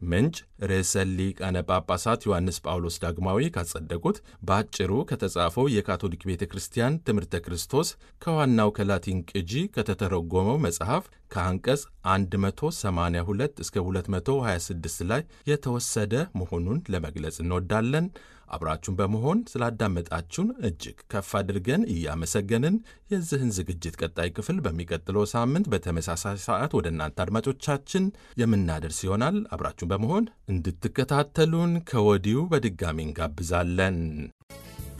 ምንጭ ርዕሰ ሊቃነ ጳጳሳት ዮሐንስ ጳውሎስ ዳግማዊ ካጸደቁት በአጭሩ ከተጻፈው የካቶሊክ ቤተ ክርስቲያን ትምህርተ ክርስቶስ ከዋናው ከላቲን ቅጂ ከተተረጎመው መጽሐፍ ከአንቀጽ 182 እስከ 226 ላይ የተወሰደ መሆኑን ለመግለጽ እንወዳለን። አብራችሁን በመሆን ስላዳመጣችሁን እጅግ ከፍ አድርገን እያመሰገንን የዚህን ዝግጅት ቀጣይ ክፍል በሚቀጥለው ሳምንት በተመሳሳይ ሰዓት ወደ እናንተ አድማጮቻችን የምናደርስ ይሆናል። አብራችሁን በመሆን እንድትከታተሉን ከወዲሁ በድጋሚ እንጋብዛለን።